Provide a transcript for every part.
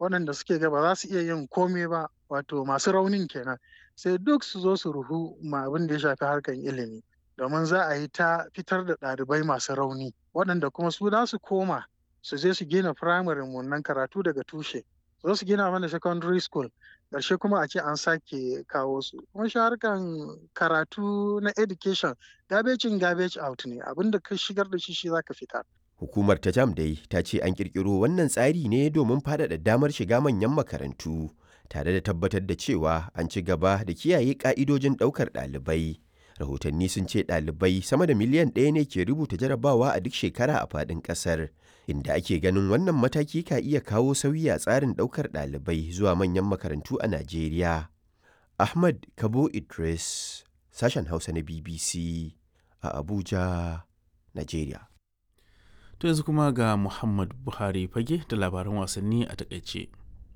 waɗanda suke ga ba za su iya yin komai ba wato masu raunin kenan sai duk su zo su ruhu ma abin da ya shafi harkar ilimi domin za a yi ta fitar da ɗalibai masu rauni waɗanda kuma su za su koma su je su gina firamare nan karatu daga tushe zo su gina mana secondary school ƙarshe kuma a ce an sake kawo su kuma shi harkan karatu na education garbage in garbage out ne abinda ka shigar da shi shi zaka fitar Hukumar ta jam dai ta ce an kirkiro wannan tsari ne domin faɗaɗa damar shiga manyan makarantu tare da tabbatar da cewa an ci gaba da kiyaye ƙa'idojin ɗaukar ɗalibai. Rahotanni sun ce ɗalibai sama da miliyan ɗaya ne ke rubuta jarabawa a duk shekara a faɗin ƙasar, inda ake ganin wannan mataki ka iya kawo sauyi a tsarin ɗaukar ɗalibai zuwa manyan makarantu a Najeriya. Ahmad Kabo Idris, sashen Hausa na BBC a Abuja, Najeriya. To yanzu kuma ga Muhammad Buhari fage da labaran wasanni a takaice.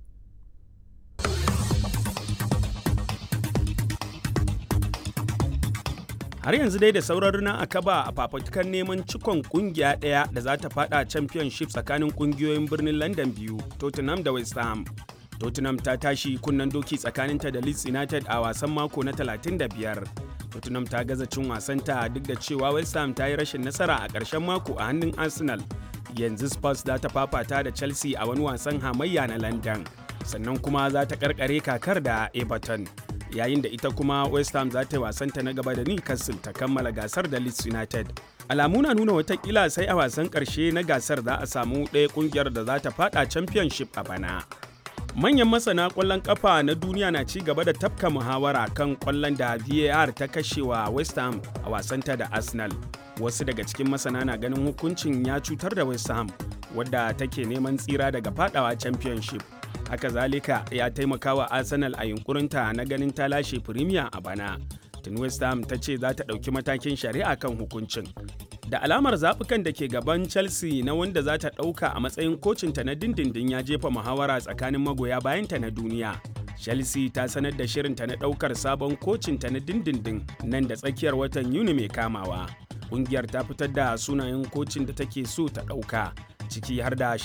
har yanzu dai da sauran runa a kaba a fafutukar neman cikon kungiya ɗaya da za ta fada championship tsakanin kungiyoyin birnin london biyu tottenham da west ham tottenham ta tashi kunnen doki tsakaninta da leeds united a wasan mako na 35 tottenham ta gaza cin wasanta duk da cewa west ham ta yi rashin nasara a ƙarshen mako a hannun arsenal yanzu spurs za ta fafata da chelsea a wani wasan hamayya na london sannan kuma za ta karkare kakar da everton yayin da ita kuma west ham za ta yi wasanta na gaba da newcastle ta kammala gasar da leeds united alamu na nuna watakila sai a wasan karshe na gasar za a samu ɗaya kungiyar da za ta fada championship a bana manyan masana kwallon kafa na duniya na ci gaba da tafka muhawara kan kwallon da var ta kashewa west ham a wasanta da arsenal wasu daga cikin masana na ganin hukuncin ya cutar da west ham wadda take neman tsira daga fadawa championship haka zalika ya taimaka wa arsenal a yunkurinta na ganin ta lashe premier a bana tun west ham ta ce za ta ɗauki matakin shari'a kan hukuncin da alamar zaɓukan da ke gaban chelsea na wanda za ta ɗauka a matsayin kocinta na dindindin ya jefa muhawara tsakanin magoya bayanta na duniya chelsea ta sanar da shirinta na ɗaukar sabon kocinta na dindindin nan da tsakiyar watan yuni mai kamawa ƙungiyar ta fitar da sunayen kocin da take so ta ɗauka ciki har da